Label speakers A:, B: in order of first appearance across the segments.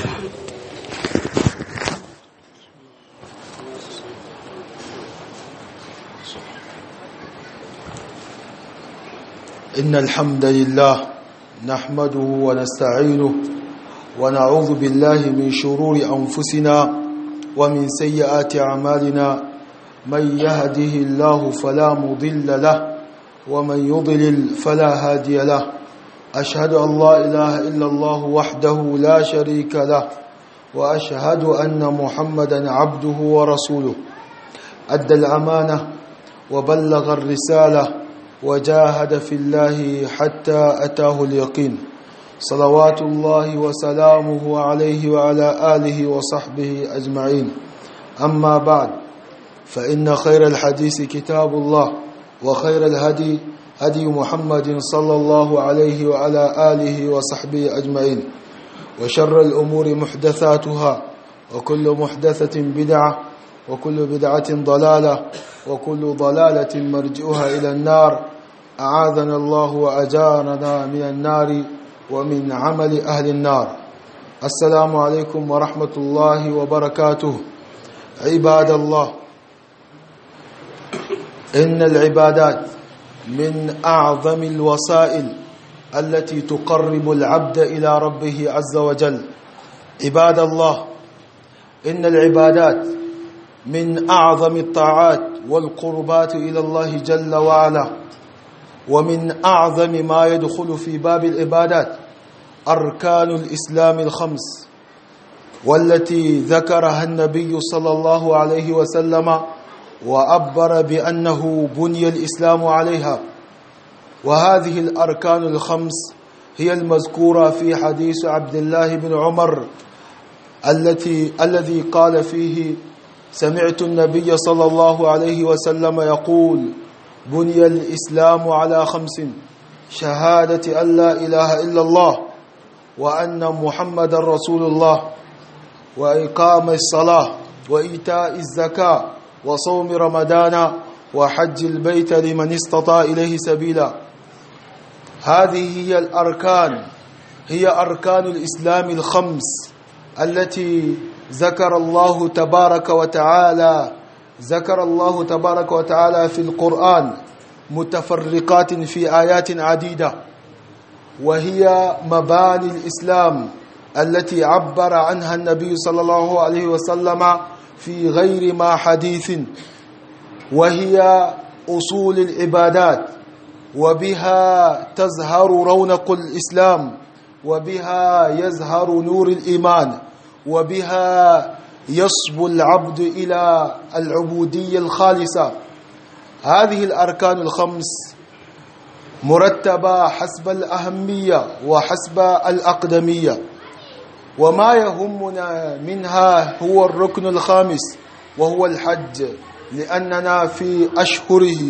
A: إن الحمد لله نحمده ونستعينه ونعوذ بالله من شرور أنفسنا ومن سيئات أعمالنا من يهده الله فلا مضل له ومن يضلل فلا هادي له أشهد أن لا إله إلا الله وحده لا شريك له وأشهد أن محمدا عبده ورسوله أدى الأمانة وبلغ الرسالة وجاهد في الله حتى أتاه اليقين صلوات الله وسلامه عليه وعلى آله وصحبه أجمعين أما بعد فإن خير الحديث كتاب الله وخير الهدي هدي محمد صلى الله عليه وعلى آله وصحبه أجمعين وشر الأمور محدثاتها وكل محدثة بدعة وكل بدعة ضلالة وكل ضلالة مرجئها إلى النار أعاذنا الله وأجارنا من النار ومن عمل أهل النار السلام عليكم ورحمة الله وبركاته عباد الله إن العبادات من أعظم الوسائل التي تقرب العبد إلى ربه عز وجل عباد الله إن العبادات من أعظم الطاعات والقربات إلى الله جل وعلا ومن أعظم ما يدخل في باب العبادات أركان الإسلام الخمس والتي ذكرها النبي صلى الله عليه وسلم وأبر بأنه بني الإسلام عليها وهذه الأركان الخمس هي المذكورة في حديث عبد الله بن عمر التي الذي قال فيه سمعت النبي صلى الله عليه وسلم يقول بني الإسلام على خمس شهادة أن لا إله إلا الله وأن محمد رسول الله وإقام الصلاة وإيتاء الزكاة وصوم رمضان وحج البيت لمن استطاع إليه سبيلا هذه هي الأركان هي أركان الإسلام الخمس التي ذكر الله تبارك وتعالى ذكر الله تبارك وتعالى في القرآن متفرقات في آيات عديدة وهي مباني الإسلام التي عبر عنها النبي صلى الله عليه وسلم في غير ما حديث وهي أصول العبادات وبها تزهر رونق الإسلام وبها يزهر نور الإيمان وبها يصبو العبد إلى العبودية الخالصة هذه الأركان الخمس مرتبة حسب الأهمية وحسب الأقدمية وما يهمنا منها هو الركن الخامس وهو الحج لأننا في أشهره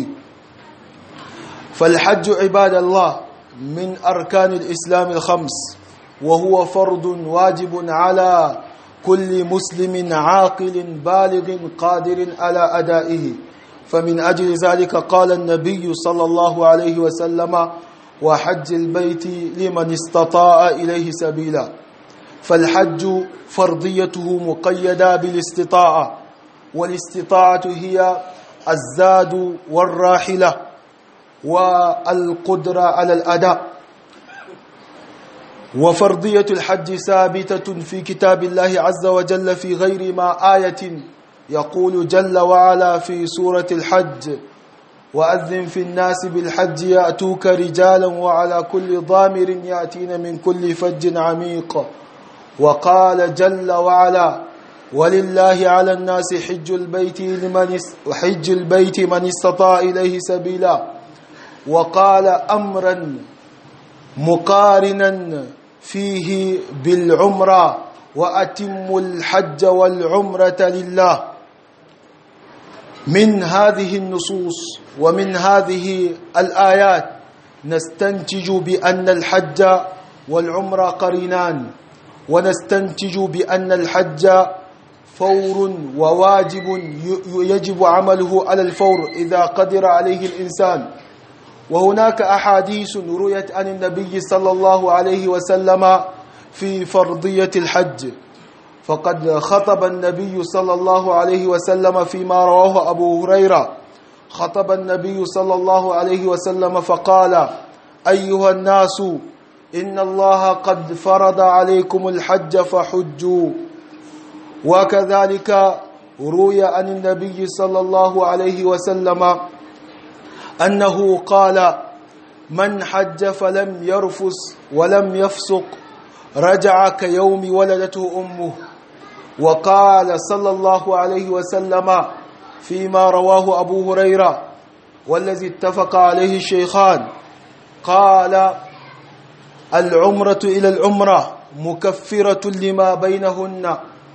A: فالحج عباد الله من أركان الإسلام الخمس وهو فرض واجب على كل مسلم عاقل بالغ قادر على أدائه فمن أجل ذلك قال النبي صلى الله عليه وسلم وحج البيت لمن استطاع إليه سبيلا فالحج فرضيته مقيدة بالاستطاعة والاستطاعة هي الزاد والراحلة والقدرة على الأداء وفرضية الحج ثابتة في كتاب الله عز وجل في غير ما آية يقول جل وعلا في سورة الحج وأذن في الناس بالحج يأتوك رجالا وعلى كل ضامر يأتين من كل فج عميق وقال جل وعلا ولله على الناس حج البيت لمن حج البيت من استطاع إليه سبيلا وقال أمرا مقارنا فيه بالعمرة وأتم الحج والعمرة لله من هذه النصوص ومن هذه الآيات نستنتج بأن الحج والعمرة قرينان ونستنتج بأن الحج فور وواجب يجب عمله على الفور إذا قدر عليه الإنسان وهناك أحاديث رويت عن النبي صلى الله عليه وسلم في فرضية الحج فقد خطب النبي صلى الله عليه وسلم فيما رواه أبو هريرة خطب النبي صلى الله عليه وسلم فقال أيها الناس إن الله قد فرض عليكم الحج فحجوا وكذلك روي عن النبي صلى الله عليه وسلم أنه قال من حج فلم يرفس ولم يفسق رجع كيوم ولدته أمه وقال صلى الله عليه وسلم فيما رواه أبو هريرة والذي اتفق عليه الشيخان قال العمرة إلى العمرة مكفرة لما بينهن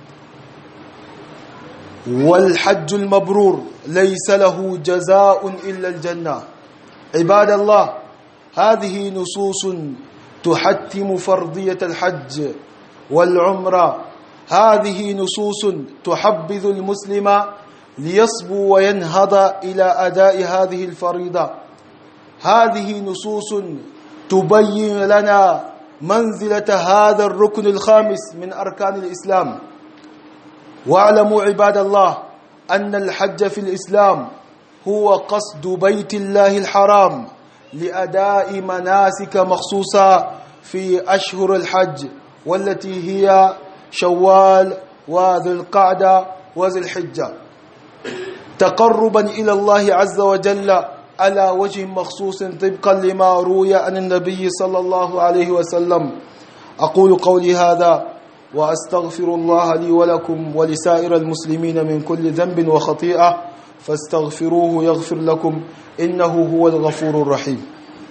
A: والحج المبرور ليس له جزاء إلا الجنة عباد الله هذه نصوص تحتم فرضية الحج والعمرة هذه نصوص تحبذ المسلم ليصبو وينهض إلى أداء هذه الفريضة هذه نصوص تبين لنا منزلة هذا الركن الخامس من أركان الإسلام واعلموا عباد الله أن الحج في الإسلام هو قصد بيت الله الحرام لأداء مناسك مخصوصة في أشهر الحج والتي هي شوال وذي القعدة وذي الحجة تقربا إلى الله عز وجل على وجه مخصوص طبقا لما روي عن النبي صلى الله عليه وسلم أقول قولي هذا وأستغفر الله لي ولكم ولسائر المسلمين من كل ذنب وخطيئة فاستغفروه يغفر لكم إنه هو الغفور الرحيم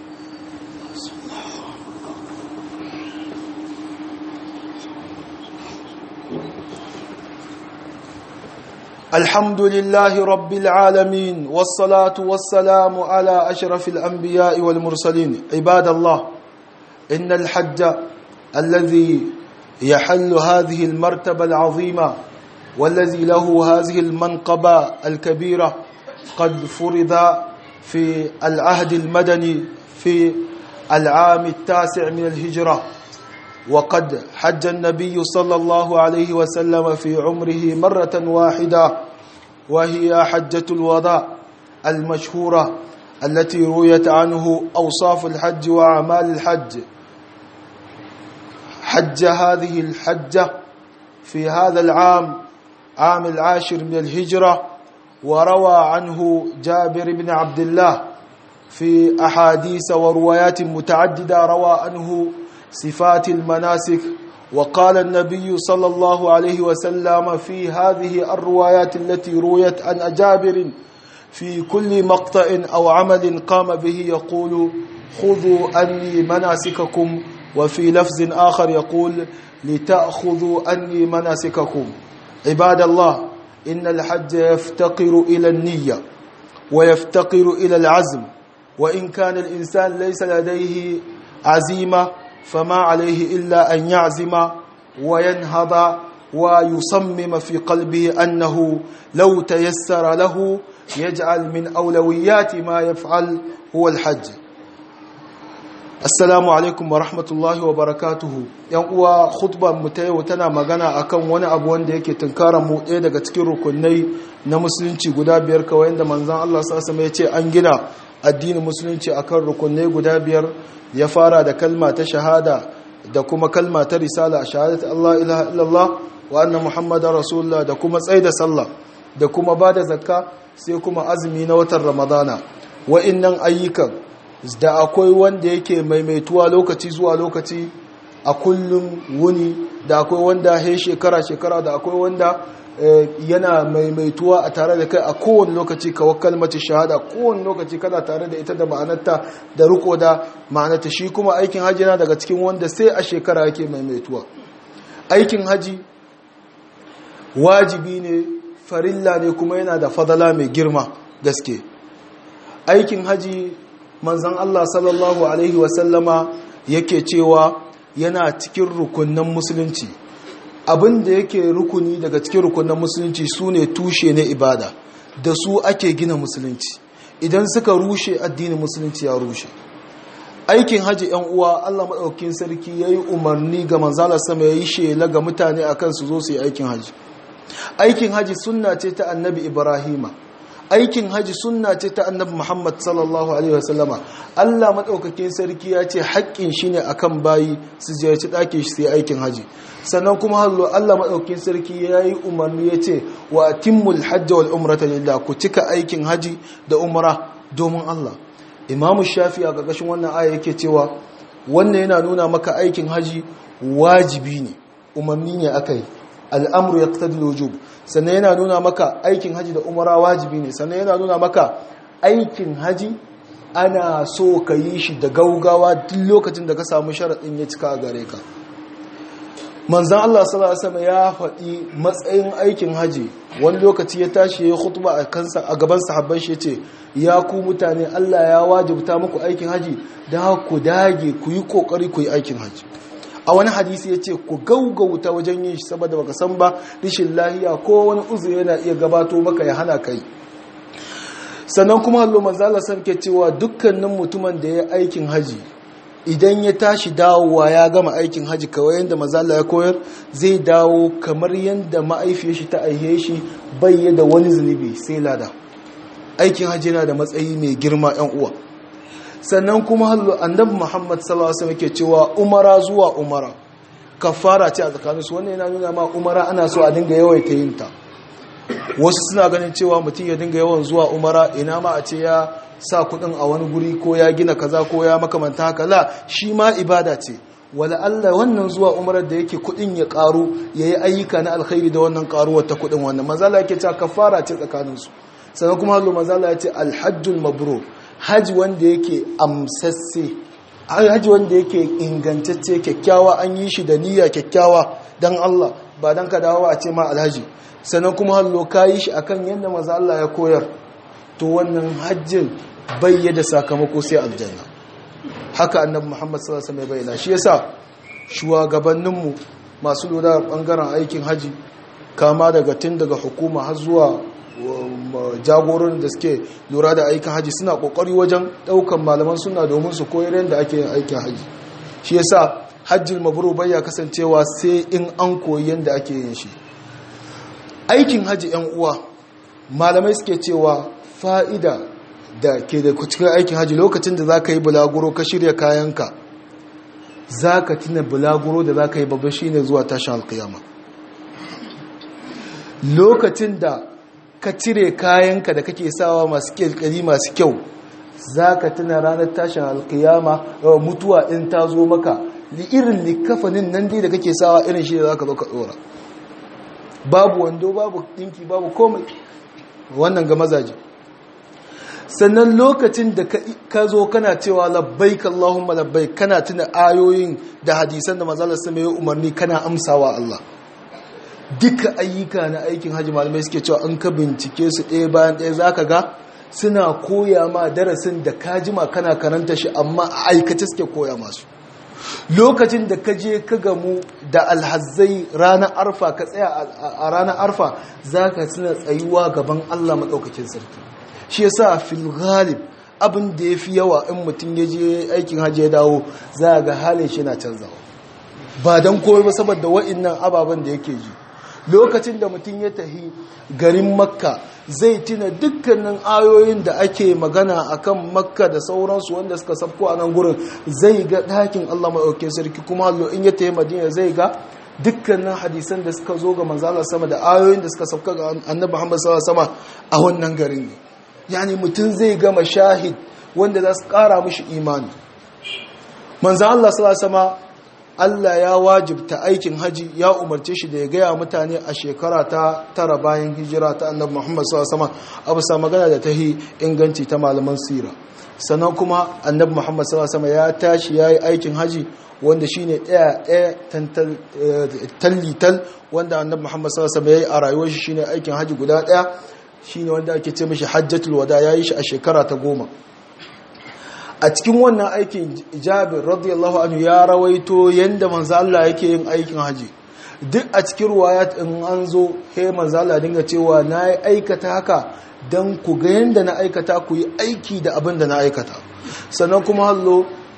A: الحمد لله رب العالمين والصلاة والسلام على أشرف الأنبياء والمرسلين عباد الله إن الحج الذي يحل هذه المرتبة العظيمة والذي له هذه المنقبة الكبيرة قد فرض في العهد المدني في العام التاسع من الهجرة وقد حج النبي صلى الله عليه وسلم في عمره مرة واحدة وهي حجة الوداع المشهورة التي رويت عنه أوصاف الحج وأعمال الحج حج هذه الحجة في هذا العام عام العاشر من الهجرة وروى عنه جابر بن عبد الله في أحاديث وروايات متعددة روى عنه صفات المناسك وقال النبي صلى الله عليه وسلم في هذه الروايات التي رويت عن جابر في كل مقطع أو عمل قام به يقول خذوا أني مناسككم وفي لفظ آخر يقول لتأخذوا أني مناسككم عباد الله إن الحج يفتقر إلى النية ويفتقر إلى العزم وإن كان الإنسان ليس لديه عزيمة فما عليه إلا أن يعزم وينهض ويصمم في قلبه أنه لو تيسر له يجعل من أولويات ما يفعل هو الحج Assalamu alaikum wa rahmatullahi wa barakatuhu. ‘Yan uwa khutbar mu ta yau tana magana akan wani abu wanda yake tunkaran mu ɗaya daga cikin rukunai na musulunci guda biyar kawai yadda manzan Allah sassa ya ce an gina addinin musulunci akan rukunai guda biyar ya fara da kalma ta shahada da kuma kalma ta risala a shahadatu Allah ilaha illallah wa anna muhammadar rasulullah da kuma tsaida sallah da kuma ba da zakka sai kuma azumi na watan ramadana wa'innan ayyukan da akwai wanda yake maimaituwa lokaci zuwa lokaci a kullum wuni da akwai wanda he shekara-shekara da akwai wanda yana maimaituwa a tare da kai a kowane lokaci kawai kalmacin shahada kowane lokaci kana tare da ita da ma'anarta da riko da ma'anarta shi kuma aikin haji na daga cikin wanda sai a shekara yake maimaituwa aikin haji wajibi ne farilla ne kuma yana da fadala mai girma gaske aikin haji manzan Allah sallallahu Alaihi wasallama yake cewa yana cikin rukunan musulunci abin da yake rukuni daga cikin rukunan musulunci su ne tushe na ibada da su ake gina musulunci idan suka rushe addinin musulunci ya rushe aikin haji yan uwa Allah madaukakin sarki yayi umarni ga manzala sama yayi shela ga mutane akan su zo su yi aikin haji aikin haji sunna ce ta annabi Ibrahima aikin haji sunna ce ta annabi Muhammad sallallahu alaihi wasallama Allah madaukakin sarki ya ce haƙƙin shi ne akan bayi su ziyarci ɗakin shi sai aikin haji sannan kuma hallo Allah madaukakin sarki ya yi umarni ya ce wa atimmul hajj wal umrata lillah ku cika aikin haji da umra domin Allah Imam Shafi a ƙarƙashin wannan aya yake cewa wannan yana nuna maka aikin haji wajibi ne umarni ne akai al'amru yaqtadi al-wujub sannan yana nuna maka aikin haji da umara wajibi ne sannan yana nuna maka aikin haji ana so ka yi shi da gaugawa duk lokacin da ka samu sharaɗin ya cika a gare ka manzan Allah sallallahu ya faɗi matsayin aikin haji wani lokaci ya tashi ya khutba a kansa a gaban sahabban shi ce ya ku mutane Allah ya wajibta muku aikin haji da ku dage ku yi kokari ku yi aikin haji a wani hadisi ya ce ku gaugauta wajen yin shi saboda baka san ba rishin lahiya ko wani uzuri yana iya gabato maka ya hana kai sannan kuma hallo manzala san ke cewa dukkanin mutumin da ya aikin haji idan ya tashi dawowa ya gama aikin haji kawai yadda manzala ya koyar zai dawo kamar yadda ma'aifiyar shi ta aihe shi bai da wani zunubi sai lada aikin haji yana da matsayi mai girma yan uwa sannan kuma hallo annabi Muhammad sallallahu alaihi wasallam ke cewa umara zuwa umara kafara ce a tsakaninsu wannan yana nuna ma umara ana so a dinga yawaita yin ta wasu suna ganin cewa mutum ya dinga yawan zuwa umara ina ma a ce ya sa kudin a wani guri ko ya gina kaza ko ya makamanta haka la shi ma ibada ce wala Allah wannan zuwa umarar da yake kudin ya karu yayi ayyuka na alkhairi da wannan karuwar ta kudin wannan manzala yake cewa kafara ce tsakaninsu sannan kuma hallo manzala ya ce alhajjul mabrur haji wanda yake amsasse haji wanda yake ingantacce kyakkyawa an yi shi da niyya kyakkyawa dan Allah ba dan ka dawo a ce ma alhaji sannan kuma hallo ka yi shi akan yadda maza Allah ya koyar to wannan hajjin bai da sakamako sai aljanna haka annabi Muhammad sallallahu alaihi wasallam ya bayyana shi yasa shugabanninmu masu lura bangaren aikin haji kama daga tun daga hukuma har zuwa jagoran da suke lura da aikin haji suna kokari wajen daukan malaman suna domin su koyar yadda ake yin aikin haji shi yasa hajjil mabrur bai ya kasancewa sai in an koyi yadda ake yin shi aikin haji yan uwa malamai suke cewa fa'ida da ke da cikin aikin haji lokacin da za ka yi bulaguro ka shirya kayanka za ka tina bulaguro da za ka yi babba shi ne zuwa tashin alkiyama lokacin da ka cire kayanka da kake sawa masu kyalkyali masu kyau za ka tuna ranar tashin alkiyama mutuwa in ta zo maka irin likafanin nan dai da kake sawa irin shi da za ka zo ka tsora babu wando babu dinki babu komai wannan ga mazaje sannan lokacin da ka zo kana cewa labbaik Allahumma labbaik kana tuna ayoyin da hadisan da manzalar sama ya umarni kana amsawa Allah duka ayyuka na aikin hajji malamai suke cewa an ka bincike su ɗaya bayan ɗaya zaka ga suna koya ma darasin da ka jima kana karanta shi amma a aikace suke koya masu lokacin da ka je ka gamu da alhazzai ranar arfa ka tsaya a ranar arfa za ka suna tsayuwa gaban allah maɗaukakin sarki shi yasa fil ghalib abin da ya fi yawa in mutum ya je aikin hajji ya dawo za ga halin shi na canzawa ba don komai ba saboda wa'innan ababen da yake ji lokacin da mutum ya tahi garin makka zai tuna dukkanin ayoyin da ake magana akan makka da sauransu wanda suka sabko a nan gurin zai ga ɗakin allah maɗaukin sarki kuma hallo in ya tahi madina zai ga dukkanin hadisan da suka zo ga manzala sama da ayoyin da suka sabka ga annabi muhammad sama a wannan garin ne yani mutum zai ga mashahid wanda za su ƙara mishi imani manzan allah sama Allah ya wajibta aikin haji ya umarce shi da ya gaya mutane a shekara ta tara bayan hijira ta annabi Muhammad sallallahu alaihi wasallam abu sa magana da tahi inganci ta malaman sira sannan kuma annabi Muhammad sallallahu alaihi wasallam ya tashi yayi aikin haji wanda shine daya daya tantal tallital wanda annabi Muhammad sallallahu alaihi wasallam yayi a rayuwar shi shine aikin haji guda daya shine wanda ake ce mishi hajjatul wada yayi shi a shekara ta goma a cikin wannan aikin jabir radiyallahu anhu ya rawaito yanda manzo Allah yake yin aikin haji duk a cikin ruwayat in an zo he manzo Allah dinga cewa na yi aikata haka dan ku ga yanda na aikata ku yi aiki da abin da na aikata sannan kuma hallo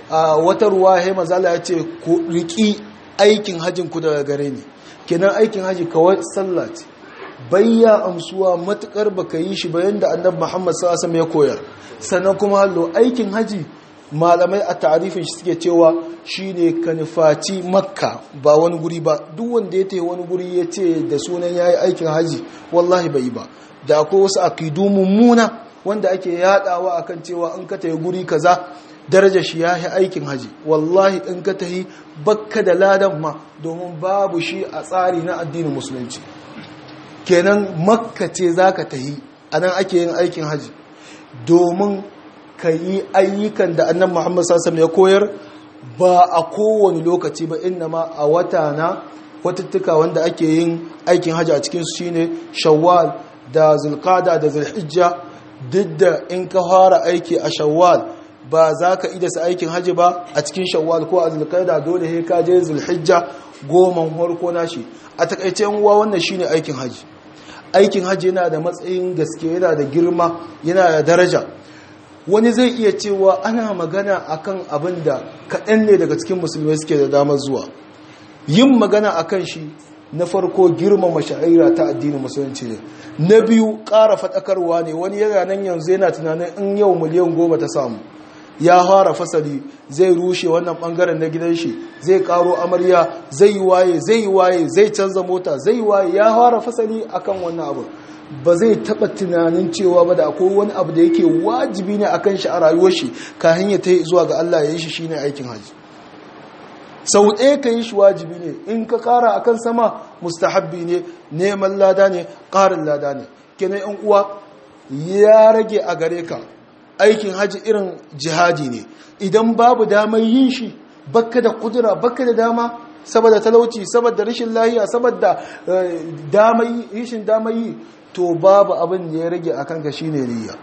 A: a wata ruwa ya mazala ya ce ku riki aikin hajjin ku daga gare ni kenan aikin haji kawai sallah ce bayya amsuwa matukar baka yi shi bayan da annabi Muhammad sallallahu alaihi ya koyar sannan kuma hallo aikin haji malamai a tarifin shi suke cewa shine ka nufaci makka ba wani guri ba duk wanda ya tafi wani guri ya ce da sunan yayi aikin haji wallahi bai ba da akwai wasu akidu mummuna wanda ake yadawa akan cewa in ka tafi guri kaza daraja shi ya yi aikin haji wallahi in ka tahi bakka da ladan ma domin babu shi a tsari na addinin musulunci kenan makka ce za ka tahi a nan ake yin aikin haji domin ka yi ayyukan da annan muhammad sassam ya koyar ba a kowane lokaci ba inna ma a wata na watattuka wanda ake yin aikin haji a cikinsu shine shawwal da zulkada da zulhijja duk da in ka fara aiki a shawwal ba za ka idasa aikin haji ba a cikin shawwal ko a zulkaida dole he ka je zulhijja goman harko nashi a takaice yan uwa wannan shine aikin haji aikin haji yana da matsayin gaske yana da girma yana da daraja wani zai iya cewa ana magana akan abin da kaɗan ne daga cikin musulmai suke da damar zuwa yin magana akan shi na farko girmama sha'ira ta addinin musulunci ne na biyu ƙara faɗakarwa ne wani yana nan yanzu yana tunanin in yau miliyan goma ta samu ya fara fasali zai rushe wannan bangaren na gidan shi zai karo amarya zai yi waye zai yi waye zai canza mota zai yi waye ya fara fasali akan wannan abu ba zai taba tunanin cewa ba da akwai wani abu da yake wajibi ne akan shi a rayuwar shi kafin ya tai zuwa ga Allah ya yi shi shine aikin haji sau ɗaya ka yi shi wajibi ne in ka kara akan sama mustahabbi ne neman lada ne ƙarin lada ne kenan yan uwa ya rage a gare ka aikin haji irin jihadi ne idan babu damar yin shi bakka da kudura bakka da dama saboda talauci saboda rashin lahiya saboda rashin damar yi to babu abin da ya rage akan ka shine niyya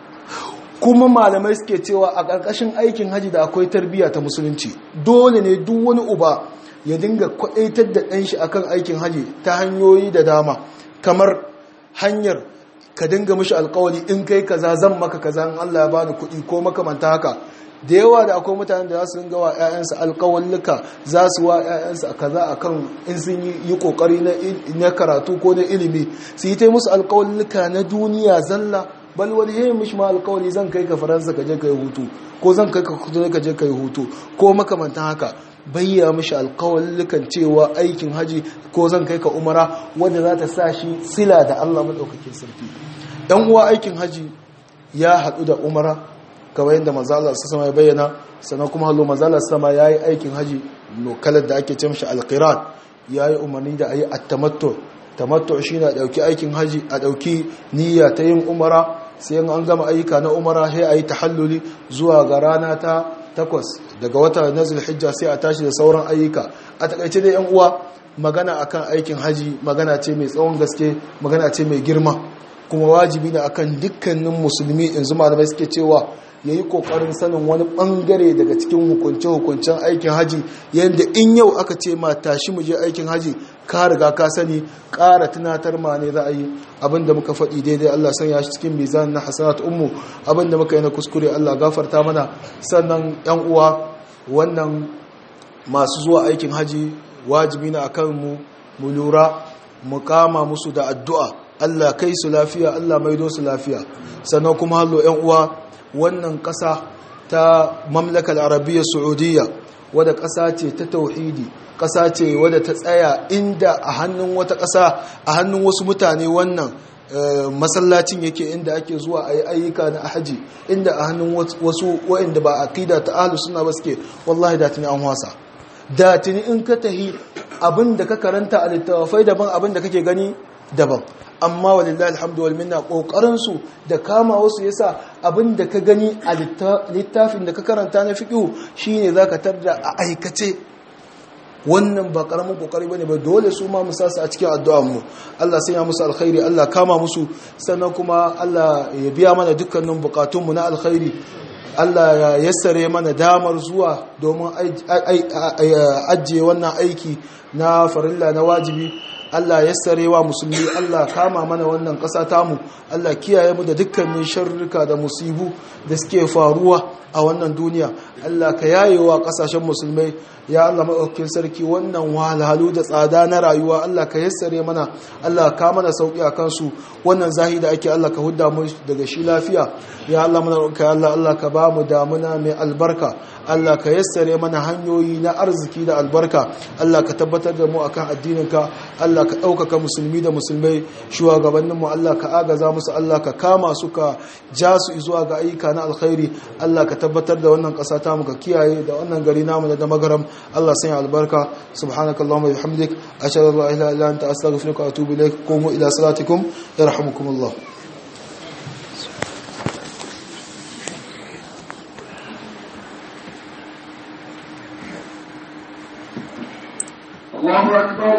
A: kuma malamai suke cewa a ƙarƙashin aikin haji da akwai tarbiyya ta musulunci dole ne duk wani uba ya dinga kwaɗaitar da ɗanshi akan aikin haji ta hanyoyi da dama kamar hanyar ka dinga mishi alkawali in kai kaza zan maka kaza in Allah ya bani kuɗi ko makamanta haka da yawa da akwai mutanen da za su dinga wa ƴaƴansu alkawallika za su wa ƴaƴansu kaza akan in sun yi kokari na karatu ko na ilimi su yi ta musu alkawallika na duniya zalla bal wani yayi mishi ma alkawali zan kai ka faransa ka je ka yi hutu ko zan kai ka kudu ka je ka yi hutu ko makamantan haka bayya mishi alkawallukan cewa aikin haji ko zan kai ka umara wanda za ta sa shi sila da Allah maɗaukakin sarki ɗan uwa aikin haji ya haɗu da umara kamar yadda manzala su sama ya bayyana sannan kuma hallo manzala su sama ya yi aikin haji kalar da ake ce mashi alkiran ya yi umarni da a yi attamatto tamatto shi na ɗauki aikin haji a ɗauki niyya ta yin umara sai an gama ayyuka na umara sai a yi tahalluli zuwa ga rana ta takwas daga wata na zulhijja sai a tashi da sauran ayyuka a takaice dai yan uwa magana akan aikin haji magana ce mai tsawon gaske magana ce mai girma kuma wajibi ne akan dukkanin musulmi yanzu malamai suke cewa ya yi kokarin sanin wani bangare daga cikin hukunce-hukuncen aikin haji yadda in yau aka ce ma tashi mu je aikin haji ka riga ka sani ƙara tunatar ma ne za a yi abinda muka faɗi daidai Allah sanya shi cikin mizan na hasanat ummu abinda muka yi na kuskure Allah gafarta mana sannan yan uwa wannan masu zuwa aikin haji wajibi na akan mu mu lura mu kama musu da addu'a Allah kai su lafiya Allah maido su lafiya sannan kuma hallo yan uwa wannan ƙasa ta mamlakar arabiya saudiya wadda ƙasa ce ta tauhidi ƙasa ce wadda ta tsaya inda a hannun wata ƙasa a hannun wasu mutane wannan masallacin yake inda ake zuwa a yi ayyuka na haji inda a hannun wasu waɗanda ba aqida ta ahlus sunna ba suke wallahi da tuni an wasa da tuni in ka tahi abin da ka karanta a littafai daban abin da kake gani daban amma walillahi alhamdu wal minna kokarin su da kama wasu yasa abin da ka gani a littafin da ka karanta na fiqh shine zaka tarda a aikace wannan ba karamin kokari bane ba dole su ma musa su a cikin addu'ar mu Allah sai ya musu alkhairi Allah kama musu sannan kuma Allah ya biya mana dukkanin bukatun mu na alkhairi Allah ya yassare mana damar zuwa domin ajiye wannan aiki na farilla na wajibi Allah yassarewa musulmi Allah kama mana wannan ƙasa tamu Allah kiyaye mu da dukkanin sharrika da musibu da suke faruwa a wannan duniya Allah ka yayewa kasashen musulmai ya Allah maɗaukakin sarki wannan wahalhalu da tsada na rayuwa Allah ka yassare mana Allah ka mana sauki a kansu wannan zahi da ake Allah ka hudda mu daga shi lafiya ya Allah mana roƙa Allah Allah ka ba mu damuna mai albarka Allah ka yassare mana hanyoyi na arziki da albarka Allah ka tabbatar da mu akan addininka Allah ka ɗaukaka musulmi da musulmai shugabannin mu Allah ka agaza musu Allah ka kama su ka ja su zuwa ga ayyuka na alkhairi Allah ka tabbatar da wannan ƙasa ta mu ka kiyaye da wannan gari namu da magaram Allah sanya albarka subhanakallahumma wa bihamdik ashhadu an la ilaha illa anta astaghfiruka wa atubu ilaik qumu ila salatikum yarhamukumullah
B: الله أكبر